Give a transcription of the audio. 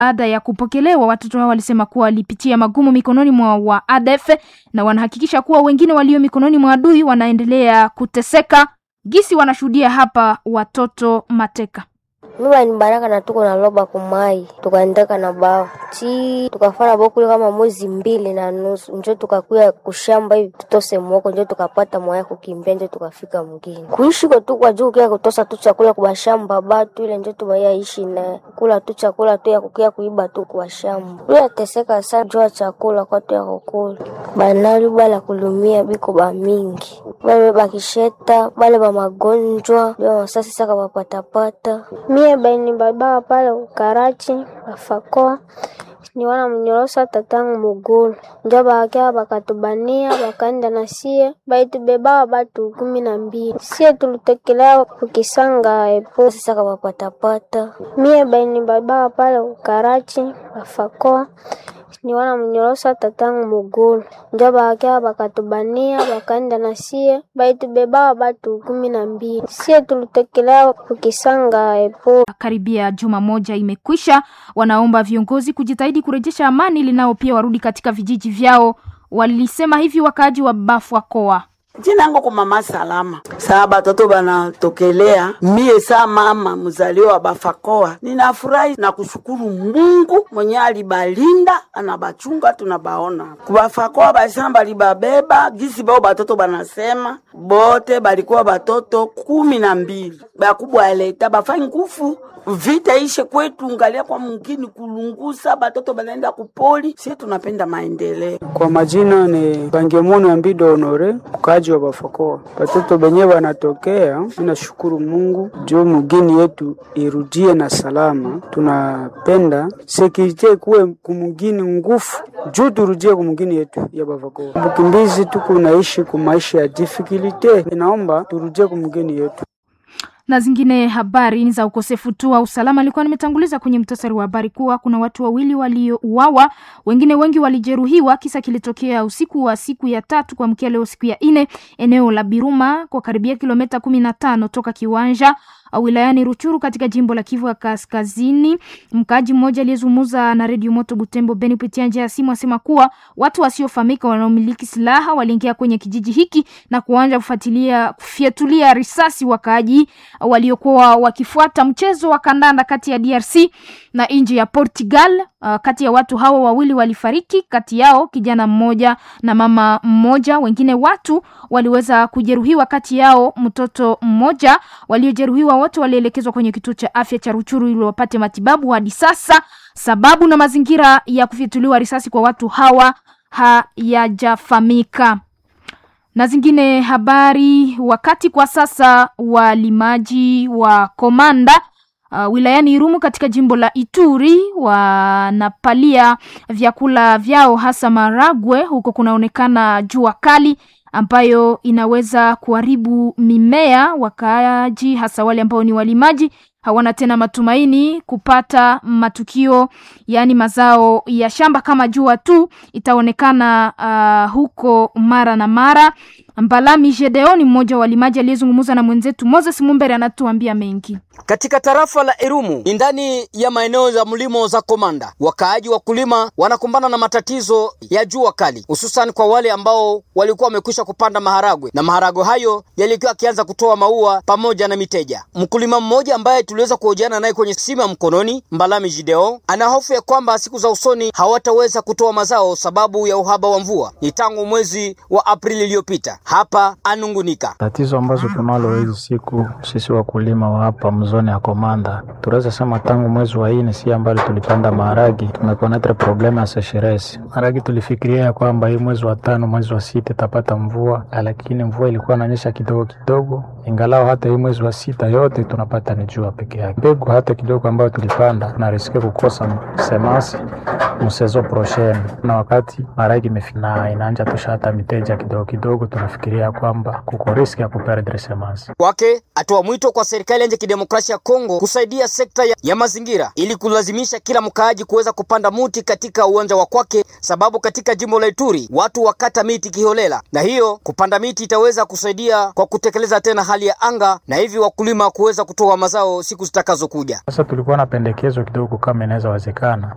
Baada ya kupokelewa, watoto hao walisema kuwa walipitia magumu mikononi mwa wa ADF na wanahakikisha kuwa wengine walio mikononi mwa adui wanaendelea kuteseka. Gisi wanashuhudia hapa watoto mateka. Mimi ni Baraka na tuko na loba kumai tukaendeka na bao chi tukafanya bokuli kama mwezi mbili na nusu njo tukakuya kushamba hivi tutose mwoko njo tukapata mwaya kukimbia njo tukafika mgini kuishi kwa tu kwa juu kia kutosa tu chakula kwa shamba batu ile njo tumaya ishi na kula tu chakula tu ya kukia kuiba tu kwa shamba ile teseka sana jua chakula kwa tu ya kukula banali bala kulumia biko ba mingi bale bakisheta bale ba magonjwa bale masasi saka bapatapata mie baini baba pale ukarachi bafakoa niwana mnyorosa tatangu mugulu njo bakia bakatubania bakaenda na sie baitubebaa batu kumi na mbili sie tulitekelea kukisanga epo saka bapatapata mie baini baba pale ukarachi bafakoa niwana mnyorosa tatangu mugulu njo bakia bakatubania bakaenda na sie baitubebaa batu kumi na mbili sie tulitekelea kukisanga epo Karibia juma moja imekwisha, wanaomba viongozi kujitahidi kurejesha amani ili nao pia warudi katika vijiji vyao. Walisema hivi wakaaji wa Bafwakoa. jina yangu kwa mama salama saa batoto banatokelea mie saa mama mzaliwa wa bafakoa ninafurahi na kushukuru mungu mwenye alibalinda anabachunga tunabaona kubafakoa basema balibabeba gisi bao batoto banasema bote balikuwa batoto kumi na mbili bakubwa aleta bafai ngufu vita ishe kwetu ngalia kwa mungini kulungusa batoto banaenda kupoli sie tunapenda maendeleo Kwa majina ni Bangemono Ambido Honore, mkaaji wa Bafakoa. Watoto benye wanatokea, ninashukuru Mungu juu mugini yetu irudie na salama. Tunapenda sekirite kuwe kumugini ngufu juu turudie kumugini yetu ya Bafakoa. Bukimbizi tuku naishi kumaisha ya difficulty, inaomba turudie kumugini yetu. na zingine habari ni za ukosefu tu wa usalama. Alikuwa nimetanguliza kwenye mtasari wa habari kuwa kuna watu wawili waliouawa, wengine wengi walijeruhiwa. Kisa kilitokea usiku wa siku ya tatu kuamkia leo siku ya nne, eneo la Biruma kwa karibia kilomita kumi na tano toka kiwanja wilayani Ruchuru katika jimbo la Kivu ya Kaskazini. Mkaaji mmoja aliyezungumza na redio Moto Butembo Beni kupitia njia ya simu asema kuwa watu wasiofahamika wanaomiliki silaha waliingia kwenye kijiji hiki na kuanza kufuatilia kufyatulia risasi wakaaji waliokuwa wakifuata mchezo wa kandanda kati ya DRC na nchi ya Portugal. Uh, kati ya watu hawa wawili walifariki, kati yao kijana mmoja na mama mmoja. Wengine watu waliweza kujeruhiwa, kati yao mtoto mmoja. Waliojeruhiwa wote walielekezwa kwenye kituo cha afya cha Ruchuru ili wapate matibabu. Hadi sasa sababu na mazingira ya kufyatuliwa risasi kwa watu hawa hayajafahamika na zingine habari. Wakati kwa sasa walimaji wa Komanda uh, wilayani Irumu katika jimbo la Ituri wanapalia vyakula vyao hasa maragwe. Huko kunaonekana jua kali ambayo inaweza kuharibu mimea. Wakaaji hasa wale ambao ni walimaji hawana tena matumaini kupata matukio, yaani mazao ya shamba kama jua tu itaonekana uh, huko mara na mara. Mbalami Gedeon ni mmoja wa walimaji aliyezungumza na mwenzetu Moses Mumbere, anatuambia mengi. Katika tarafa la Irumu ni ndani ya maeneo za mlimo za Komanda, wakaaji wakulima wanakumbana na matatizo ya jua kali, hususan kwa wale ambao walikuwa wamekwisha kupanda maharagwe na maharagwe hayo yalikuwa yakianza kutoa maua pamoja na miteja. Mkulima mmoja ambaye tuliweza kuhojiana naye kwenye simu ya mkononi, Mbalami Jideo, ana hofu ya kwamba siku za usoni hawataweza kutoa mazao sababu ya uhaba wa mvua. Ni tangu mwezi wa Aprili iliyopita. Hapa anungunika tatizo ambazo tunalo hizi siku sisi wakulima wa hapa mzoni ya Komanda, tunaweza sema tangu mwezi wa nne si ambalo tulipanda maharagi, tumekonetre probleme ya sesheresi. Maharagi tulifikiria ya kwamba hii mwezi wa tano, mwezi wa sita itapata mvua, lakini mvua ilikuwa inanyesha kidogo kidogo, ingalao hata hii mwezi wa sita yote tunapata ni jua peke yake. Mbegu hata kidogo ambayo tulipanda tunariske kukosa semasi msezo prochaine, na wakati maharagi imefina inaanja tusha hata miteja kidogo kidogo, tunafikiria kwamba kuko riski ya kuperdre semasi kwake. Atoa mwito kwa serikali ya nchi ya kidemokrasia ya Kongo kusaidia sekta ya, ya mazingira ili kulazimisha kila mkaaji kuweza kupanda muti katika uwanja wa kwake, sababu katika jimbo la Ituri watu wakata miti kiholela, na hiyo kupanda miti itaweza kusaidia kwa kutekeleza tena hali ya anga na hivi wakulima kuweza kutoa mazao siku zitakazokuja. Sasa tulikuwa na pendekezo kidogo, kama inaweza wezekana,